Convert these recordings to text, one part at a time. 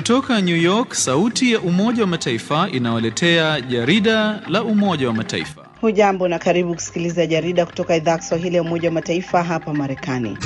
Kutoka New York, sauti ya Umoja wa Mataifa inawaletea jarida la Umoja wa Mataifa. Hujambo na karibu kusikiliza jarida kutoka idhaa ya Kiswahili ya Umoja wa Mataifa hapa Marekani.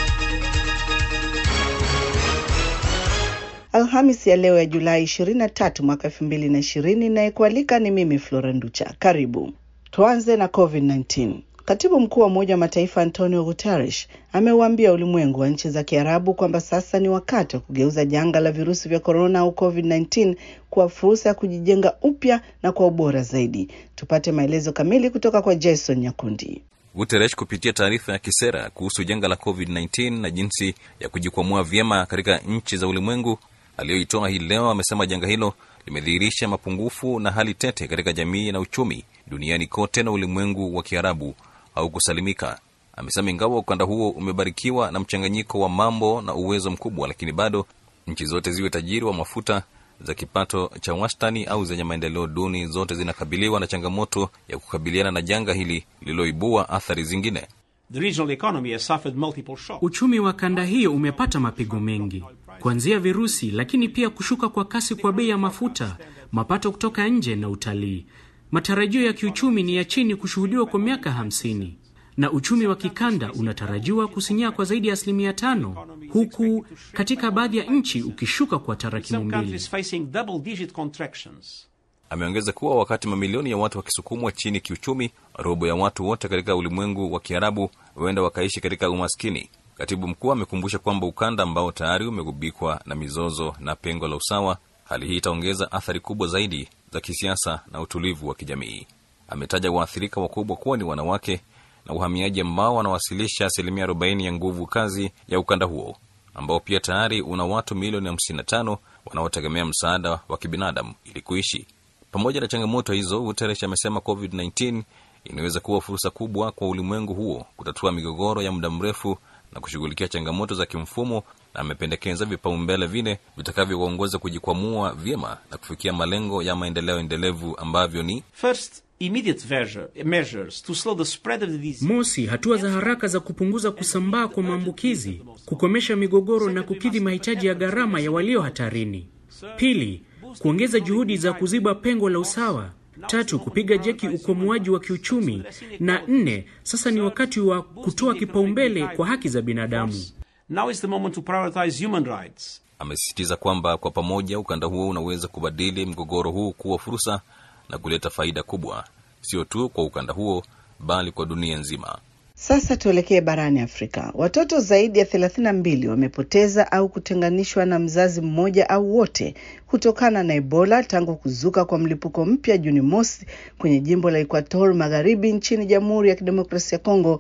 Alhamis ya leo ya Julai 23 mwaka 2020, inayekualika ni mimi Flora Nducha. Karibu. Tuanze na COVID-19. Katibu mkuu wa Umoja wa Mataifa Antonio Guterres ameuambia ulimwengu wa nchi za Kiarabu kwamba sasa ni wakati wa kugeuza janga la virusi vya korona au COVID-19 kuwa fursa ya kujijenga upya na kwa ubora zaidi. Tupate maelezo kamili kutoka kwa Jason Nyakundi. Guterres kupitia taarifa ya kisera kuhusu janga la COVID-19 na jinsi ya kujikwamua vyema katika nchi za ulimwengu aliyoitoa hii leo, amesema janga hilo limedhihirisha mapungufu na hali tete katika jamii na uchumi duniani kote na ulimwengu wa Kiarabu au kusalimika. Amesema ingawa ukanda huo umebarikiwa na mchanganyiko wa mambo na uwezo mkubwa, lakini bado nchi zote ziwe tajiri wa mafuta za kipato cha wastani au zenye maendeleo duni, zote zinakabiliwa na changamoto ya kukabiliana na janga hili lililoibua athari zingine. The regional economy has suffered multiple shocks. Uchumi wa kanda hiyo umepata mapigo mengi, kuanzia virusi, lakini pia kushuka kwa kasi kwa bei ya mafuta, mapato kutoka nje na utalii. Matarajio ya kiuchumi ni ya chini kushuhudiwa kwa miaka hamsini na uchumi wa kikanda unatarajiwa kusinyaa kwa zaidi ya asilimia tano huku katika baadhi ya nchi ukishuka kwa tarakimu Some mbili. countries facing double-digit contractions. Ameongeza kuwa wakati mamilioni ya watu wakisukumwa chini kiuchumi, robo ya watu wote katika ulimwengu wa Kiarabu huenda wakaishi katika umaskini. Katibu mkuu amekumbusha kwamba ukanda ambao tayari umegubikwa na mizozo na pengo la usawa, hali hii itaongeza athari kubwa zaidi za kisiasa na utulivu wa kijamii. Ametaja waathirika wakubwa kuwa ni wanawake na uhamiaji ambao wanawasilisha asilimia 40 ya nguvu kazi ya ukanda huo ambao pia tayari una watu milioni 55 wanaotegemea msaada wa kibinadamu ili kuishi. Pamoja na changamoto hizo, Guterres amesema COVID-19 inaweza kuwa fursa kubwa kwa ulimwengu huo kutatua migogoro ya muda mrefu na kushughulikia changamoto za kimfumo, na amependekeza vipaumbele vine vitakavyoongoza kujikwamua vyema na kufikia malengo ya maendeleo endelevu ambavyo ni First, immediate measure- measures to slow the spread of the disease. Mosi, hatua za haraka za kupunguza kusambaa kwa maambukizi, kukomesha migogoro na kukidhi mahitaji ya gharama ya walio hatarini. Pili, kuongeza juhudi za kuziba pengo la usawa. Tatu, kupiga jeki ukomoaji wa kiuchumi, na nne, sasa ni wakati wa kutoa kipaumbele kwa haki za binadamu. Now is the moment to prioritize human rights. Amesisitiza kwamba kwa pamoja ukanda huo unaweza kubadili mgogoro huu kuwa fursa na kuleta faida kubwa, sio tu kwa ukanda huo, bali kwa dunia nzima. Sasa tuelekee barani Afrika. Watoto zaidi ya 32 wamepoteza au kutenganishwa na mzazi mmoja au wote kutokana na Ebola tangu kuzuka kwa mlipuko mpya Juni mosi kwenye jimbo la Equator Magharibi nchini Jamhuri ya Kidemokrasia ya Kongo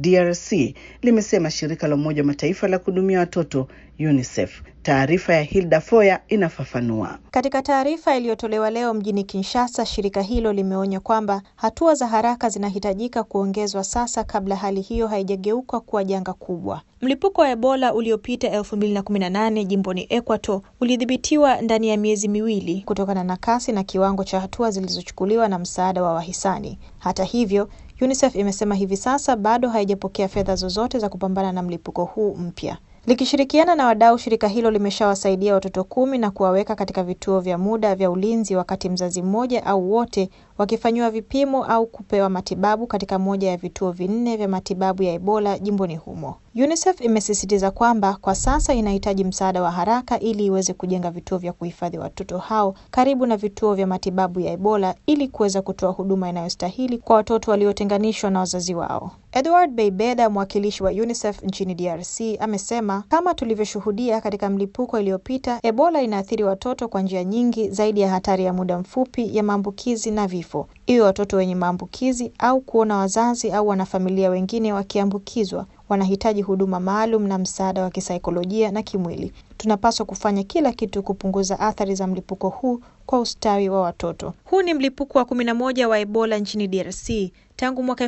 DRC, limesema shirika la Umoja wa Mataifa la kuhudumia watoto UNICEF. Taarifa ya Hilda Foya inafafanua. Katika taarifa iliyotolewa leo mjini Kinshasa, shirika hilo limeonya kwamba hatua za haraka zinahitajika kuongezwa sasa kabla hali hiyo haijageuka kuwa janga kubwa. Mlipuko wa Ebola uliopita 2018 jimboni Equator ulidhibitiwa ndani ya miezi miwili kutokana na kasi na kiwango cha hatua zilizochukuliwa na msaada wa wahisani. Hata hivyo, UNICEF imesema hivi sasa bado haijapokea fedha zozote za kupambana na mlipuko huu mpya. Likishirikiana na wadau, shirika hilo limeshawasaidia watoto kumi na kuwaweka katika vituo vya muda vya ulinzi, wakati mzazi mmoja au wote wakifanyiwa vipimo au kupewa matibabu katika moja ya vituo vinne vya matibabu ya Ebola jimboni humo. UNICEF imesisitiza kwamba kwa sasa inahitaji msaada wa haraka ili iweze kujenga vituo vya kuhifadhi watoto hao karibu na vituo vya matibabu ya Ebola ili kuweza kutoa huduma inayostahili kwa watoto waliotenganishwa na wazazi wao. Edward Beibeda, mwakilishi wa UNICEF nchini DRC, amesema kama tulivyoshuhudia katika mlipuko iliyopita, Ebola inaathiri watoto kwa njia nyingi zaidi ya hatari ya muda mfupi ya maambukizi na vifo, iwe watoto wenye maambukizi au kuona wazazi au wanafamilia wengine wakiambukizwa wanahitaji huduma maalum na msaada wa kisaikolojia na kimwili. Tunapaswa kufanya kila kitu kupunguza athari za mlipuko huu kwa ustawi wa watoto. Huu ni mlipuko wa kumi na moja wa Ebola nchini DRC tangu mwaka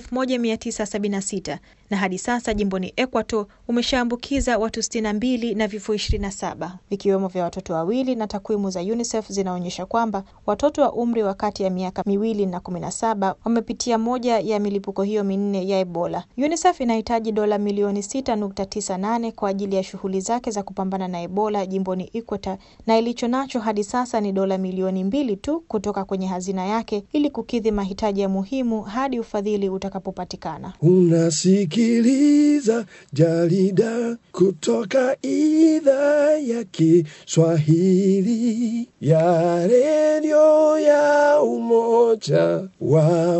1976 na hadi sasa jimboni Equator umeshaambukiza watu 62 na vifo 27 vikiwemo vya watoto wawili, na takwimu za UNICEF zinaonyesha kwamba watoto wa umri wa kati ya miaka miwili na 17 wamepitia moja ya milipuko hiyo minne ya Ebola. UNICEF inahitaji dola milioni 6.98 kwa ajili ya shughuli zake za kupambana na Ebola Ebola jimboni Equator, na ilicho nacho hadi sasa ni dola milioni mbili tu kutoka kwenye hazina yake ili kukidhi mahitaji ya muhimu hadi ufadhili utakapopatikana. Unasikiliza jarida kutoka idhaa ya Kiswahili ya redio ya Umoja wa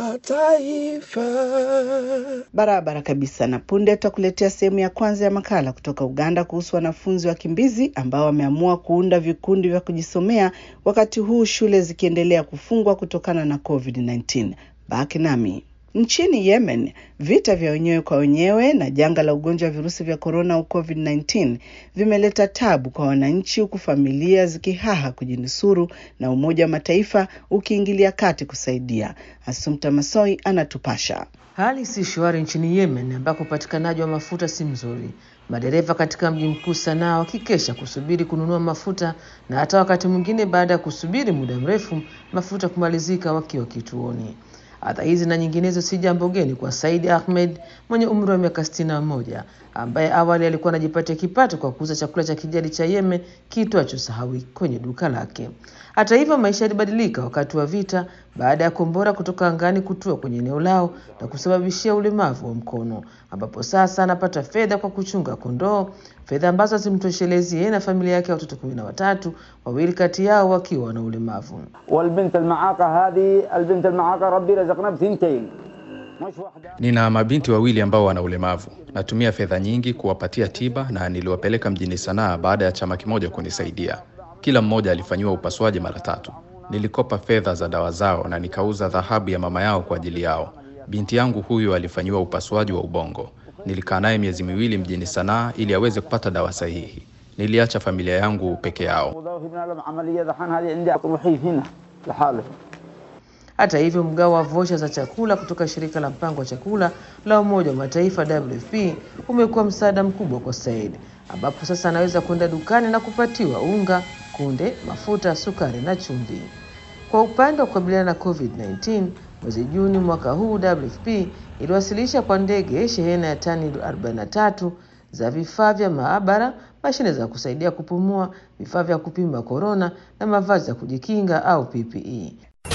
Mataifa. Barabara kabisa. Na punde tutakuletea sehemu ya kwanza ya makala kutoka Uganda kuhusu wanafunzi wakimbizi ambao wameamua kuunda vikundi vya kujisomea wakati huu shule zikiendelea kufungwa kutokana na COVID-19. Baki nami. Nchini Yemen, vita vya wenyewe kwa wenyewe na janga la ugonjwa wa virusi vya korona au COVID-19 vimeleta tabu kwa wananchi, huku familia zikihaha kujinusuru na Umoja wa Mataifa ukiingilia kati kusaidia. Asumta Masoi anatupasha. Hali si shwari nchini Yemen ambako upatikanaji wa mafuta si mzuri. Madereva katika mji mkuu Sanaa wakikesha kusubiri kununua mafuta na hata wakati mwingine baada ya kusubiri muda mrefu mafuta kumalizika wakiwa kituoni. Adha hizi na nyinginezo si jambo geni kwa Said Ahmed mwenye umri wa miaka sitini na moja ambaye awali alikuwa anajipatia kipato kwa kuuza chakula cha kijadi cha Yemen kiitwacho sahawi kwenye duka lake. Hata hivyo, maisha yalibadilika wakati wa vita baada ya kombora kutoka angani kutua kwenye eneo lao na kusababishia ulemavu wa mkono, ambapo sasa anapata fedha kwa kuchunga kondoo, fedha ambazo hazimtoshelezi yeye na familia yake ya watoto kumi na watatu, wawili kati yao wakiwa na ulemavu. والبنت المعاقة هذه البنت المعاقة ربي رزقنا بثنتين مش واحدة Nina mabinti wawili ambao wana ulemavu. Natumia fedha nyingi kuwapatia tiba na niliwapeleka mjini Sanaa baada ya chama kimoja kunisaidia. Kila mmoja alifanyiwa upasuaji mara tatu. Nilikopa fedha za dawa zao na nikauza dhahabu ya mama yao kwa ajili yao. Binti yangu huyu alifanyiwa upasuaji wa ubongo. Nilikaa naye miezi miwili mjini Sanaa ili aweze kupata dawa sahihi. Niliacha familia yangu peke yao. وظيفة ابن لهم عملية دحين هذه عندي روحي هنا لحاله Hata hivyo, mgao wa vosha za chakula kutoka shirika la mpango wa chakula la Umoja wa Mataifa WFP umekuwa msaada mkubwa kwa Said, ambapo sasa anaweza kwenda dukani na kupatiwa unga, kunde, mafuta, sukari na chumvi. Kwa upande wa kukabiliana na COVID-19, mwezi Juni mwaka huu WFP iliwasilisha kwa ndege shehena ya tani 43 za vifaa vya maabara, mashine za kusaidia kupumua, vifaa vya kupima korona na mavazi ya kujikinga au PPE.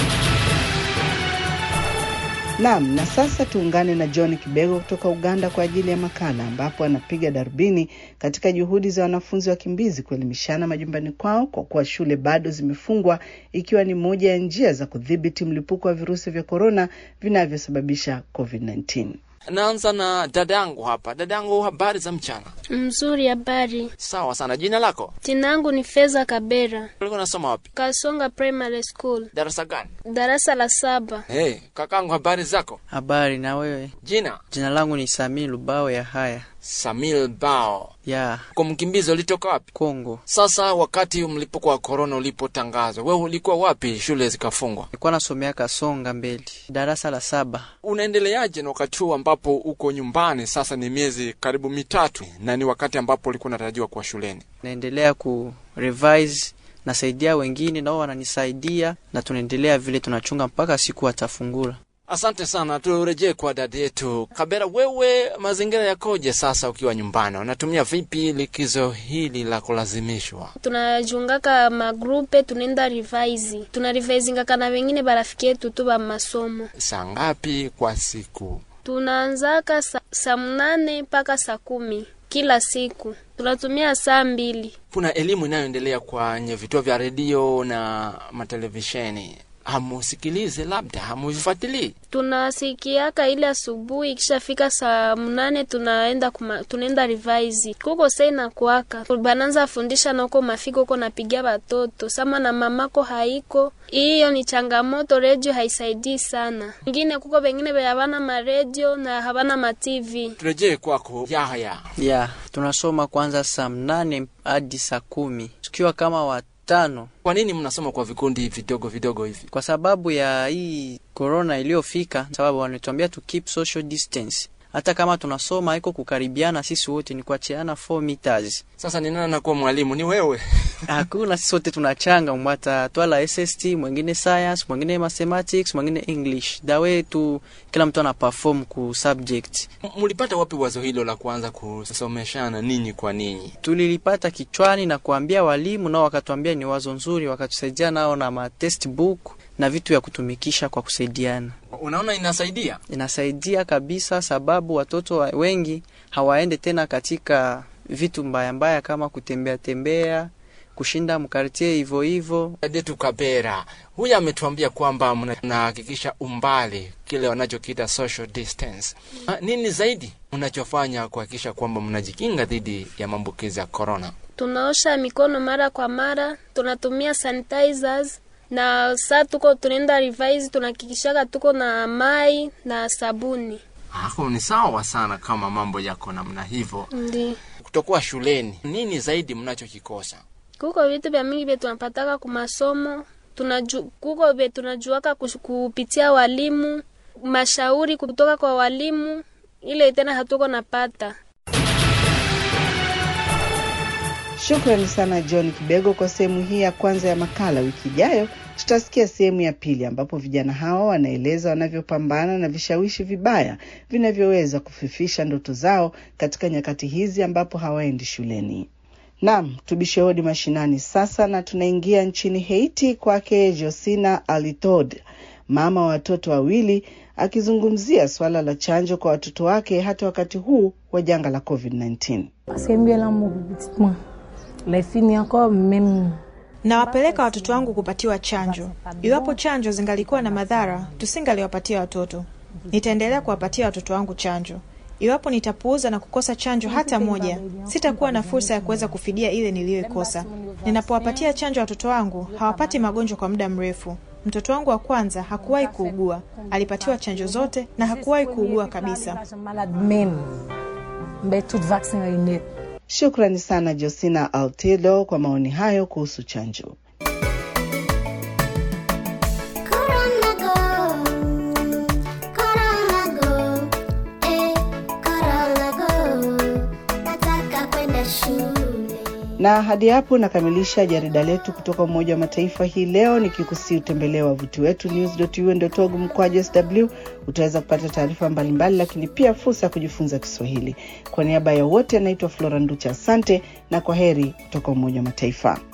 Naam, na sasa tuungane na John Kibego kutoka Uganda kwa ajili ya makala ambapo anapiga darubini katika juhudi za wanafunzi wakimbizi kuelimishana majumbani kwao kwa kuwa shule bado zimefungwa ikiwa ni moja ya njia za kudhibiti mlipuko wa virusi vya korona vinavyosababisha COVID-19. Naanza na dadangu hapa. Dadangu, habari za mchana? Mzuri, habari. Sawa sana. Jina lako? Jina langu ni Feza Kabera, Ulikuwa unasoma wapi? Kasonga Primary School, Darasa gani? darasa la saba. Hey, kakangu, habari zako? Habari na wewe? Jina? Jina langu ni Samii Lubao ya haya Samil Bao. ya Kwa mkimbizi ulitoka wapi? Kongo. Sasa wakati mlipuko wa korona ulipotangazwa, wewe ulikuwa wapi shule zikafungwa? Nilikuwa nasomea Kasonga mbele, darasa la saba. Unaendeleaje na wakati huu ambapo uko nyumbani? Sasa ni miezi karibu mitatu, na ni wakati ambapo ulikuwa unatarajiwa kuwa shuleni. Naendelea ku revise, nasaidia wengine nao wananisaidia, na tunaendelea vile tunachunga mpaka siku watafungula. Asante sana, turejee kwa dada yetu Kabera. Wewe mazingira yakoje sasa ukiwa nyumbani? Unatumia vipi likizo hili la kulazimishwa? tunajungaka magrupe tunaenda revise tuna revisingaka na wengine barafiki yetu tu ba masomo Saa ngapi kwa siku? tunaanzaka sa, saa mnane mpaka saa kumi kila siku tunatumia saa mbili Kuna elimu inayoendelea kwenye vituo vya redio na matelevisheni, hamusikilize, labda hamuvifuatilii? tunasikiaka ile asubuhi ikishafika saa mnane tunaenda kuma, tunaenda revise kuko sai na kuaka bananza fundisha nako mafiko uko napigia batoto sama na mamako haiko hiyo ni changamoto redio haisaidii sana ingine kuko bengine be habana maredio na habana matv Turejee kwako Yahya. ya tunasoma kwanza saa mnane hadi saa kumi tukiwa kama watano, Kwa nini mnasoma kwa vikundi vidogo vidogo hivi? kwa sababu ya hii corona iliyofika, sababu wanatuambia to keep social distance hata kama tunasoma haiko kukaribiana sisi wote ni kuachiana 4 meters Sasa ni nani anakuwa mwalimu? Ni wewe? hakuna sisi wote tunachanga mwata twala SST mwingine science mwingine mathematics mwingine english dawe tu kila mtu ana perform ku subject M- Mlipata wapi wazo hilo la kuanza kusomeshana ninyi kwa ninyi? tulilipata kichwani na kuambia walimu nao wakatuambia ni wazo nzuri wakatusaidia nao na ma textbook na vitu vya kutumikisha kwa kusaidiana Unaona inasaidia? inasaidia kabisa sababu watoto wa- wengi hawaende tena katika vitu mbaya mbaya kama kutembea tembea kushinda mkartie hivyo hivyo Detu Kabera huyu ametuambia kwamba mna- mnahakikisha umbali, kile wanachokiita social distance. Ah, Nini zaidi mnachofanya kuhakikisha kwamba mnajikinga dhidi ya maambukizi ya corona? tunaosha mikono mara kwa mara tunatumia sanitizers na saa tuko tunaenda revise tunahakikishaka tuko na mai na sabuni Ako ni sawa sana kama mambo yako namna hivyo. ndi Kutokuwa shuleni, nini zaidi mnachokikosa? kuko vitu vya mingi vye tunapataka kumasomo tunaju, kuko vye tunajuaka kush- kupitia walimu mashauri kutoka kwa walimu ile tena hatuko napata Shukrani sana John Kibego kwa sehemu hii ya kwanza ya makala. Wiki ijayo tutasikia sehemu ya pili ambapo vijana hawa wanaeleza wanavyopambana na vishawishi vibaya vinavyoweza kufifisha ndoto zao katika nyakati hizi ambapo hawaendi shuleni. Naam, tubishe hodi mashinani sasa, na tunaingia nchini Haiti kwake Josina Alitod, mama wa watoto wawili, akizungumzia suala la chanjo kwa watoto wake hata wakati huu wa janga la COVID-19. Parce que mieux l'amour petitement. Les filles encore même Nawapeleka watoto wangu kupatiwa chanjo. Iwapo chanjo zingalikuwa na madhara, tusingaliwapatia watoto. Nitaendelea kuwapatia watoto wangu chanjo. Iwapo nitapuuza na kukosa chanjo hata moja, sitakuwa na fursa ya kuweza kufidia ile niliyoikosa. Ninapowapatia chanjo watoto wangu, hawapati magonjwa kwa muda mrefu. Mtoto wangu wa kwanza hakuwahi kuugua, alipatiwa chanjo zote na hakuwahi kuugua kabisa. malade même. Mais tout vaccin est net. Shukrani sana Josina Altido kwa maoni hayo kuhusu chanjo. Na hadi hapo nakamilisha jarida letu kutoka Umoja wa Mataifa hii leo, nikikusii utembelee wavuti wetu news.un.org mkwaju sw. Utaweza kupata taarifa mbalimbali, lakini pia fursa ya kujifunza Kiswahili. Kwa niaba ya wote, anaitwa Flora Nducha, asante na kwa heri kutoka Umoja wa Mataifa.